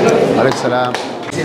عليك السلام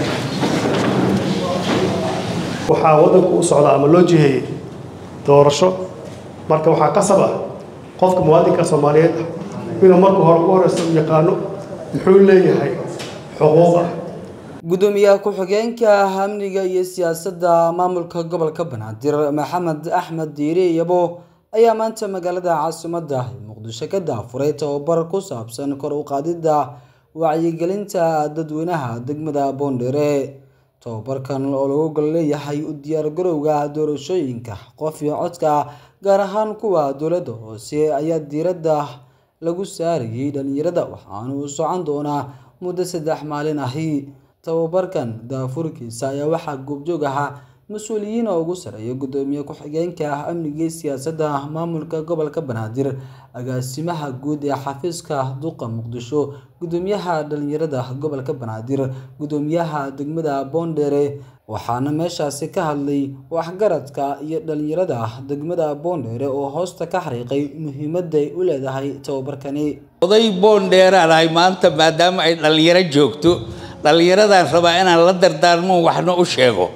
waxaa waddanku u socdaa ama loo jiheeyey doorasho marka waxaa qasab ah qofka muwaadinka soomaaliyeed ah inuu marka hore ugu horeysa u yaqaano muxuu leeyahay xuquuq ah gudoomiyaha ku-xigeenka amniga iyo siyaasadda maamulka gobolka banaadir maxamed axmed diire yabo ayaa maanta magaalada caasimadda muqdisho ka daafuray tababar ku saabsan kor u qaadidda wacyigelinta dadweynaha degmada boondheere tababarkan oo lagu gol leeyahay u diyaargarowga doorashooyinka qof iyo codka gaar ahaan kuwa dowladda hoose ayaa diiradda lagu saarayay dhalinyarada waxaana uu socon doonaa muddo saddex maalin ahi tababarkan daafurkiisa ayaa waxaa goobjoog ahaa mas-uuliyiin oo ugu sareeya gudoomiye ku-xigeenka amniga iyo siyaasadda maamulka gobolka banaadir agaasimaha guud ee xafiiska duqa muqdisho gudoomiyaha dhalinyarada gobolka banaadir gudoomiyaha degmada boondheere waxaana meeshaasi ka hadlay waxgaradka iyo dhalinyarada degmada boondheere oo hoosta ka xariiqay muhiimadday u leedahay tababarkani oday boondheeraan ahay maanta maadaama ay dhallinyaro joogto dhallinyaradaan rabaa inaan la dardaarmo waxna u sheego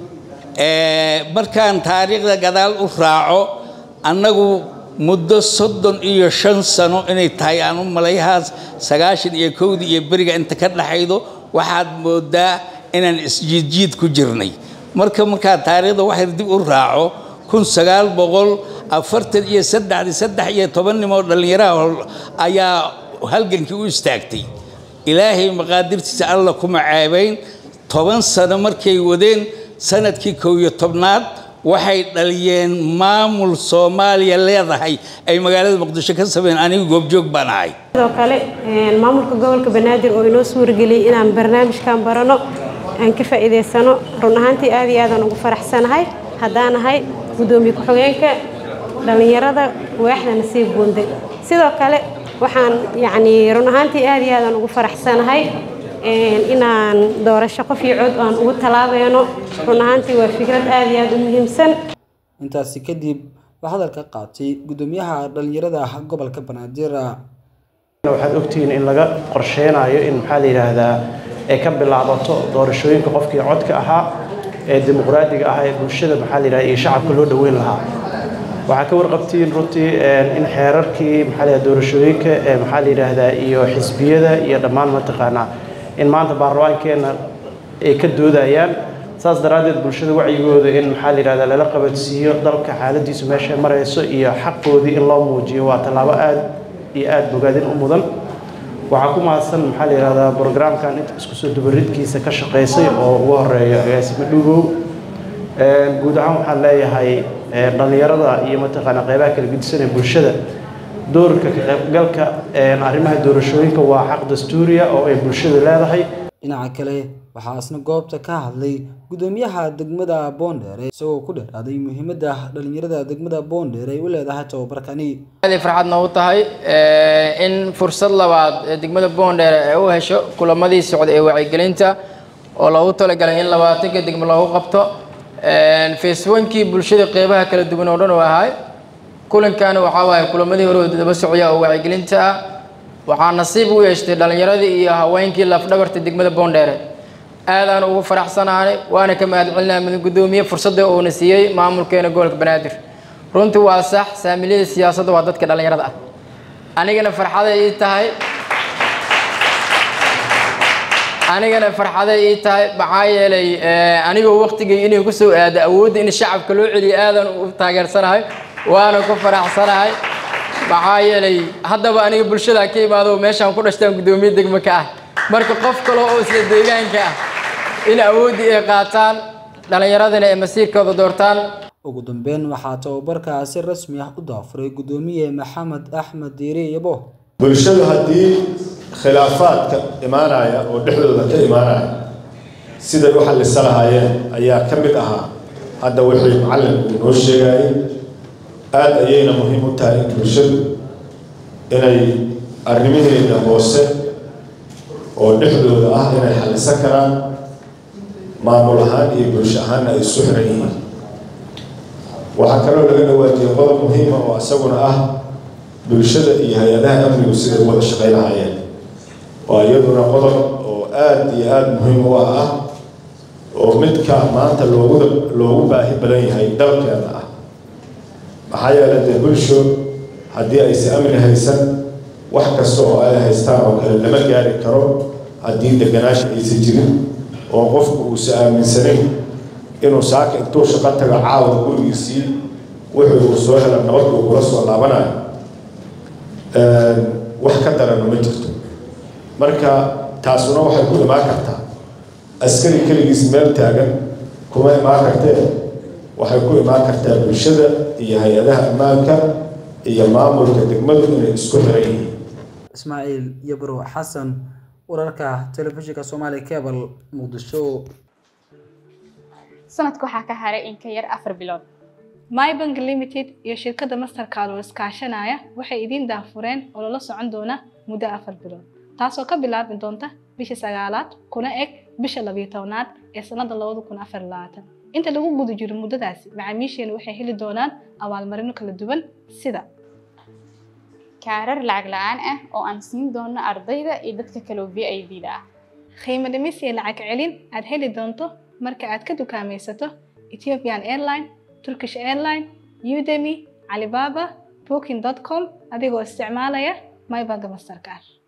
markaan taariikhda gadaal u raaco annagu muddo soddon iyo shan sano inay tahay aan u malayhaas sagaashan iyo kowdii iyo beriga inta ka dhaxaydo waxaad moodaa inaan isjiidjiid ku jirnay marka markaa taariikhda waxay dib u raaco kun sagaal boqol afartan iyo saddexdii saddex iyo toban nimoo dhallinyaraha ayaa halgankii u istaagtay ilaahay maqaadirtiisa alla kuma ceebayn toban sano markay wadeen sanadkii kow iyo tobnaad waxay dhaliyeen maamul soomaaliya leedahay ay magaalada muqdisho ka sameeyeen anigu goobjoog baan ahay sidoo kale maamulka gobolka banaadir oo inoo suurageliyey inaan barnaamijkan barano aan ka faa'iidaysano run ahaantii aad iyo aadaan ugu faraxsanahay haddaan ahay gudoomiye ku-xigeenka dhallinyarada waaxda nasiib buunde sidoo kale waxaan yacni run ahaantii aad iyo aadaan ugu faraxsanahay inaan doorasho qof iyo cod aan ugu talaabayno run ahaantii waa fikrad aad iyo aad u muhiimsan intaasi kadib waa hadalka qaatay gudoomiyaha dhalinyarada gobolka banaadir waxaad ogtihiin in laga qorsheynayo in maxaa la yidhaahdaa ay ka bilaabato doorashooyinka qofkii codka ahaa ee dimuqraadiga ah ee bulshada maxaa la yidhahda iyo shacabka loo dhoweyn lahaa waxaa ka warqabtiin runtii in xeerarkii maxaa la yidhahda doorashooyinka ee maxaa la yidhaahdaa iyo xisbiyada iyo dhammaan mataqaanaa in maanta baarlamaankeenna ay ka doodayaan saas daraaddeed bulshada wacyigooda in maxaa la yidhahdaa lala qabadsiiyo dalka xaaladiisu meeshay marayso iyo xaqoodii in loo muujiyo waa tallaabo aad iyo aad bogaadin u mudan waxaa ku mahadsan maxaa la yidhahdaa brograamkan inta isku soo dubaridkiisa ka shaqaysay oo ugu horeeya agaasimo dhugow guud ahaan waxaan leeyahay dhallinyarada iyo mataqaanaa qeybaha kala gedisan ee bulshada doorka ka qaybgalka arrimaha doorashooyinka waa xaq dastuuriya oo ay bulshada leedahay dhinaca kale waxaa isna goobta ka hadlay gudoomiyaha degmada boondheere isagoo ku dheeraaday muhiimadda dhalinyarada degmada boondheere ay u leedahay tababarkani aad farxad noogu tahay in fursad labaad ee degmada boondheere ay u hesho kulamadii socda ee wacyigelinta oo loogu talagalay in labaatanka degmo loogu qabto faceboonkii bulshada qeybaha kala duwan oo dhan oo ahay kulankaana waxaa waaye kulamadii hore daba socya oo wacyigelinta ah waxaa nasiib u yeeshtay dhallinyaradii iyo haweenkii lafdhabarta degmada boondheere aadaan ugu faraxsanaanay waana ka mahadcelinaa mid gudoomiye fursadda uuna siiyey maamulkeena gobolka banaadir runtii waa sax saamiliyada siyaasadda waa dadka dhallinyarada ah anigana farxaday ii tahay anigana farxaday ii tahay maxaa yeelay anigoo waqtigii inay ku soo aado awoodda in shacabka loo celiyo aadan u taageersanahay waana ku faraxsanahay maxaa yeelay haddaba aniga bulshada ka imaado meeshaan ku dhashtaan guddoomiye degmo ka ah marka qof kale oo isla deegaanka ah in awooddii ay qaataan dhallinyaradana ay masiirkooda doortaan ugu dambeyn waxaa tababarkaa si rasmi ah u daafuray gudoomiye maxamed axmed diire yabo bulshadu haddii khilaafaadka imaanaya oo dhexdooda ka imaanaya siday u xallisa lahaayeen ayaa ka mid ahaa hadda wixii macallinku inoo sheegayay aada ayayna muhiim u tahay in bulshadu inay arrimaheeda hoose oo dhexdooda ah inay xallisan karaan maamul ahaan iyo bulsho ahaanna ay isu xiran yihiin waxaa kaloo laga dhawaajiyay qodob muhiima oo isaguna ah bulshada iyo hay-adaha amnigu siday u wada shaqay lahaayeen waa iyaduna qodob oo aada iyo aada muhiim u ah ah oo midka maanta loogu loogu baahi badan yahay dalkeena ah maxaa yeelay dee bulsho haddii aysa amni haysan wax kasta oo ay haystaan oo kale lama gaari karo haddii deganaasha aysan jirin oo qofku uusa aaminsanayn inuu saaka intuu shaqo tago caawa gurigiisii wuxuu uu soo hela nabad uu kula soo laabanayo wax ka darana ma jirto marka taasuna waxay ku imaan kartaa askari keligiis meel taagan kuma imaan kartee waxay ku imaan kartaa bulshada iyo hay-adaha ammaanka iyo maamulka degmadu inay isku xiran yihiin ismaaciil yabro xasan wararka telefishinka soomaali cable muqdisho sanadka waxaa ka haray in ka yar afar bilood mybank limited iyo shirkadda mastercard oo iskaashanaya waxay idiin daafureen oo lala socon doona muddo afar bilood taasoo ka bilaabi doonta bisha sagaalaad kuna eg bisha labiyo tobnaad ee sanada labada kun afar labaatan inta lagu guda jiro muddadaasi macaamiisheenu waxay heli doonaan abaalmarino kala duwan sida kaarar lacag la-aan ah oo aan siin doono ardayda iyo dadka kaloo v i d da ah qiimo dhimis iyo lacag celin aad heli doonto marka aad ka dukaamaysato ethiopian airline turkish airline udemy alibaba booking com adigoo isticmaalaya mybank mastercard